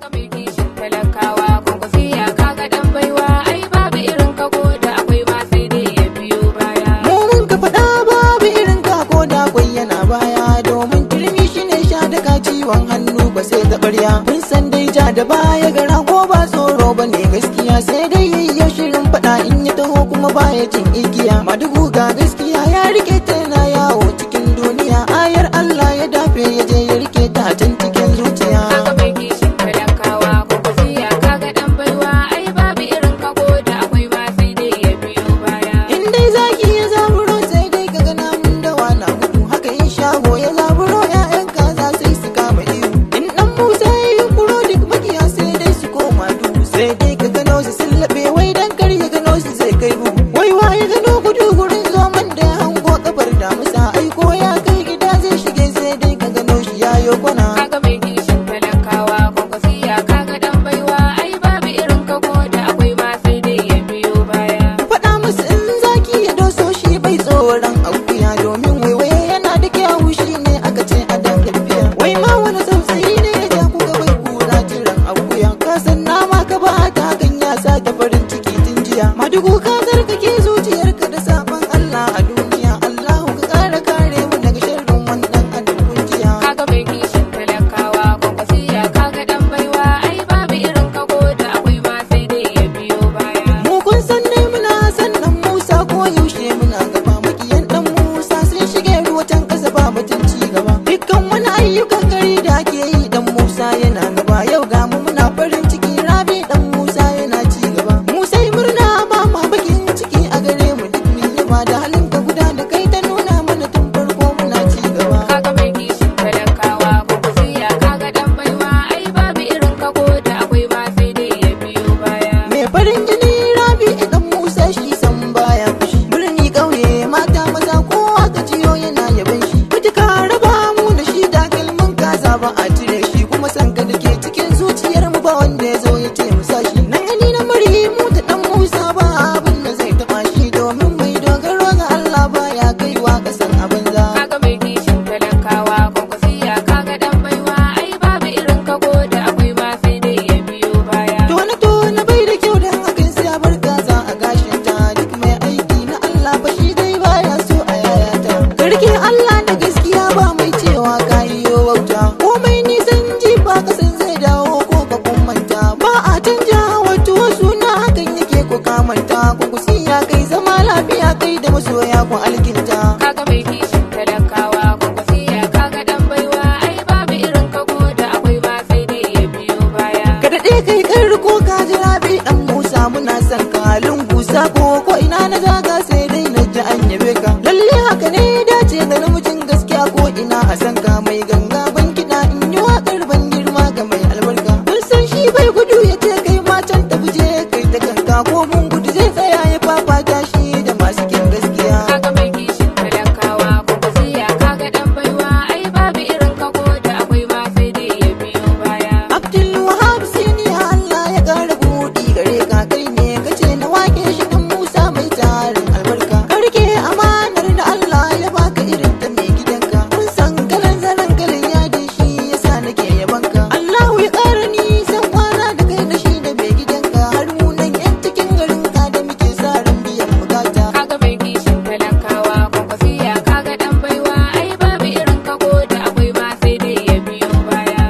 Kaga mai kishin talakawa kwankwasiya kaga dan baiwa ai babu irin ka ko da akwai ma sai dai ya biyo baya. mu mun ka faɗa babu irin ka ko da kwai yana baya domin turmi shi ne sha daga ciwon hannu ba sai ta ɓarya mun san dai ja da baya gara ko ba tsoro ba ne gaskiya sai dai yayyau shirin faɗa in ya taho kuma baya jin igiya madugu ga gaskiya ya rike ta yana yawo cikin duniya ayar Allah ya dafe ya je ya rike ta can cikin zuciya Kaga mai kishin talakawa kwankwasiya kaga dan baiwa ai babu irin ka ko da akwai ma sai dai ya biyo baya. In dai zaki ya zaburo sai dai ka ga namun dawa na gudu haka in shago ya zaburo ƴaƴan kaza sai su kama iyo. In dan Musa ya yi kuro duk makiya sai dai su koma duhu sai dai ka gano su sun laɓe wai dan kar ya gano su zai kai buhu. Wai wa ya gano gudu gurin zoman da ya hango kafar damusa ai ko ya kai gida zai shige sai dai ka gano shi ya yo kwana. Kaga mai kishin talakawa kwankwasiya kaga dan baiwa ai babu irin ka ko da akwai ma sai dai ya biyo baya. faɗa musu in zaki ya doso shi bai tsoron akuya domin waiwaye yana da kyawu shi ne aka ce a dan tafiya wai ma wani tsautsayi ne ya ja kuka bai kura jiran akuya ka san nama ka ba ta hakan ya sa ta farin ciki tun jiya madugu ka zarkake zuciyarka da sabon Allah a duniya Allahu ka kara kare mu daga sharrin wannan adam kunjiya Kaga mai kishin talakawa kwankwasiya kaga dan baiwa ai babu irin ka ko da akwai ma sai dai ya biyo baya. Mu kun san ne muna san dan Musa ko yaushe muna gaba makiyan dan Musa sun shige ruwa can kasa ba batun ci gaba. Dukkan wani ayyukan gari da ake yi dan Musa yana gaba yau ga mu muna farin ciki rabi dan Musa yana ci gaba. Mu sai murna ba ma bakin ciki a gare mu duk mun yaba da halin ka guda da kai ta nuna mana tun farko muna ci gaba. Kaga mai kishin talakawa kwankwasiya kaga dan baiwa ai babu irin ka ko da akwai ma sai dai ya biyo baya. Mai farin jini rabi idan Musa shi san baya fushi. Birni ƙauye mata maza kowa ka jiyo yana yaban shi. Mutuka raba mu da shi da kalmin kaza ba a cire shi kuma san ka da ke cikin zuciyar mu ba wanda ya zo ya ce mu sashi. Nan gani na mari mu da dan Musa ba abin da zai taɓa shi domin mai dogaro ga Allah baya kaiwa kasan abin za. Kaga mai kishin talakawa kwankwasiya kaga dan baiwa ai babu irin ka ko da akwai ma sai dai ya biyo baya. Tona tona bai da kyau dan hakan sai a bar gaza a gashin ta duk mai aiki na Allah ba shi dai baya so a yayata. Karke Allah da gaskiya ba mai cewa ka yiwo wauta. Komai nisan jifa kasan zai dawo ko ka kummanta. Ba a canja wato suna hakan yake ko kamanta. Ku kusiya kai zama lafiya kai da masoya ku alkinta. Kaga mai kishin talakawa kwankwasiya kaga dan baiwa ai babu irin ka ko da akwai ma sai dai ya biyo baya. Ka daɗe kai kan riko ka jira bi ɗan Musa muna son ka lungusa ko ko ina na zaga sai dai na ji an yabe ka. Lalle haka ne dace da namijin gaskiya ko ina a san ka mai ganga ban kiɗa in yi waƙar ban girma ga mai albarka. Kun san shi bai gudu ya ce kai ma can tafi je kai ta kanka ko mun gudu zai tsaya ya fafata shi da masu kin gaskiya. Kaga mai kishin talakawa kwankwasiya kaga dan baiwa ai babu irin ka ko da akwai ma sai dai ya biyo baya. Abdul Wahab Siniya Allah ya ƙara buɗi gare ka kai ne kace na wake shi kan Musa mai tarin albarka. Karke amanar da Allah ya baka irin ta mai gidanka. Kun san kalan zanen kalan yadin shi yasa nake yabanka. Allahu ya ƙara nisan kwana da kai da shi da mai gidanka. Har mu nan yan cikin garin ka da muke sa ran biyan bukata. Kaga mai kishin talakawa kwankwasiya kaga dan baiwa ai babu irin ka ko da akwai ma sai dai ya biyo baya.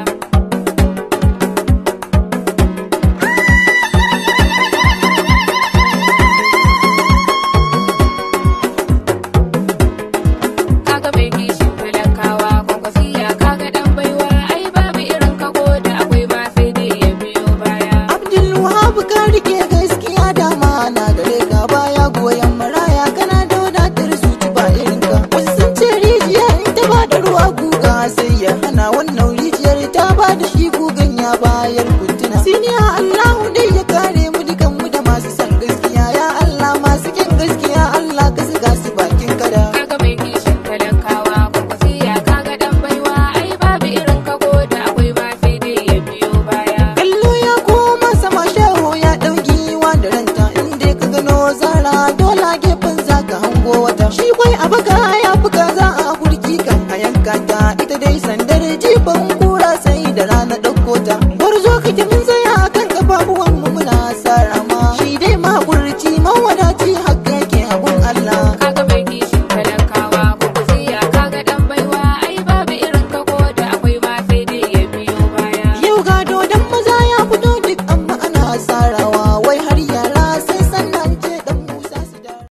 Kaga mai kishin talakawa kwankwasiya kaga dan baiwa ai babu irin ka ko da akwai ma sai dai ya biyo baya. Abdul Wahab ka rike gaskiya dama na gare ka baya goyon maraya kana da wadatar zuci ba irin ka. Wasu sun ce rijiya in ta ba da ruwa guga sai ya hana wannan rijiyar ta ba da shi gugan ya bayar kuntuna. Siniya Allahu dai ya kare mu dukan mu da masu son gaskiya ya Allah masu kin gaskiya Allah ka saka su bakin kada. Kaga mai kishin talakawa kwankwasiya kaga dan baiwa ai babu irin ka ko da akwai ma sai dai ya biyo baya. Kallo ya koma sama shaho ya ɗauki wa da ranta inda ka gano zara dole a gefen za ka hango wata. Shi kwai a baka ya fi kaza a gurki kan a yanka ta ita dai sandar jifan kura sai da rana ɗauko ta. gwarzo kake mun zai